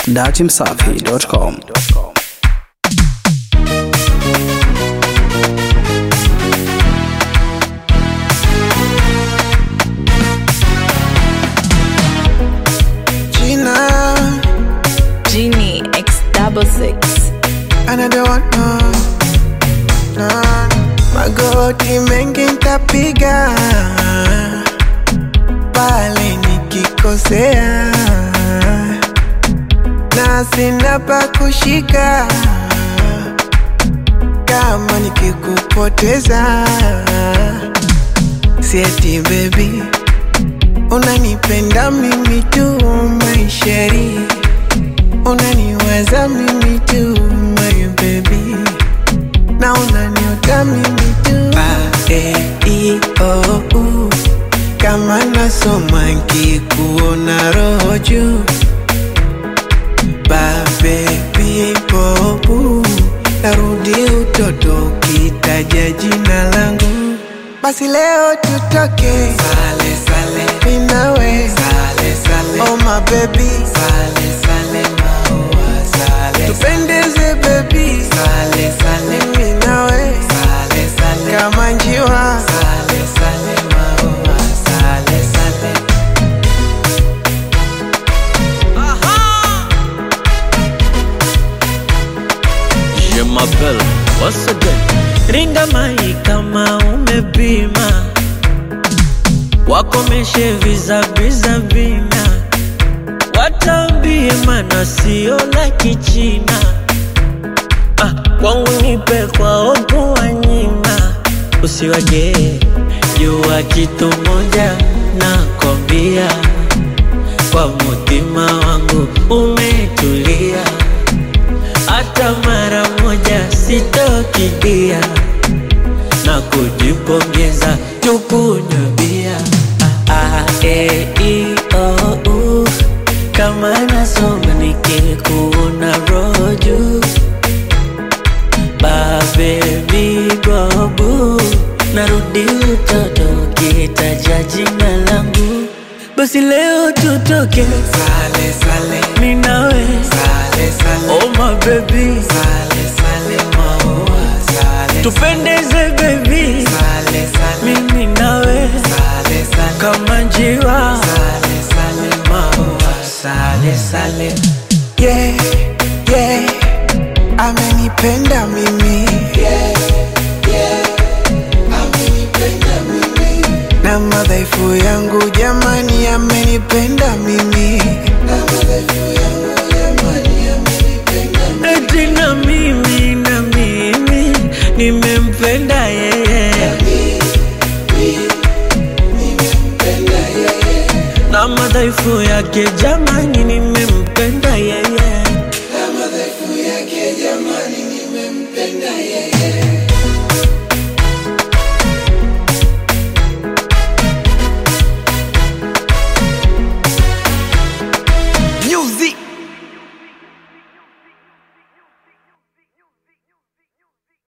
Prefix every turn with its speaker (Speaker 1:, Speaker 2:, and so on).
Speaker 1: datimsafi.com.
Speaker 2: Gina,
Speaker 3: Genie X double six.
Speaker 2: another one, no, no. Magoti mengi ntapiga pale nikikosea, na sina pa kushika kama nikikupoteza. Sieti baby, unanipenda mimi tu maisheri unaniwaza mimi tu my baby na unaniota mimi tu Bae, i, oh, uh. kama nasoma nkikuona roho juu babebipopu narudi utoto ukitaja jina langu basi leo tutoke sale, sale. minawe sale, sale. oh my baby sale, sale, maua, sale, tupendeze baby sale, sale. mimi nawe sale, sale. kama njiwa sale, sale, maua, sale, sale.
Speaker 4: Je m'appelle once again. Ringa mai kama umepima, wakomeshe vizabiza vina, watambie mana sio la kichina. Ah, kwangu nipe kwa opo wanyima, usiwaje jua kitu moja nakwambia, kwa mutima wangu umetulia hata mara moja sitokidia na kujipongeza tukunywe bia ah, ah, eh, i, oh, uh. kama nasoma nikikuona roju babebigobu narudi utoto kitaja jina langu basi leo tutoke
Speaker 2: Sale, sale.
Speaker 4: minawe
Speaker 2: Sale, sale.
Speaker 4: oh my baby
Speaker 2: Sale, sale, maua, sale,
Speaker 4: tupendeze baby
Speaker 2: sale, sale.
Speaker 4: mimi nawe
Speaker 2: Sale, sale.
Speaker 4: kama njiwa
Speaker 2: Sale, sale, maua, sale, sale. Yeah, yeah. Amenipenda mimi yeah, yeah. Amenipenda mimi na madhaifu yangu jamani, amenipenda mimi na madhaifu yangu jamani, amenipenda mimi.
Speaker 4: eti na mimi na mimi nimempenda yeye na madhaifu yake jamani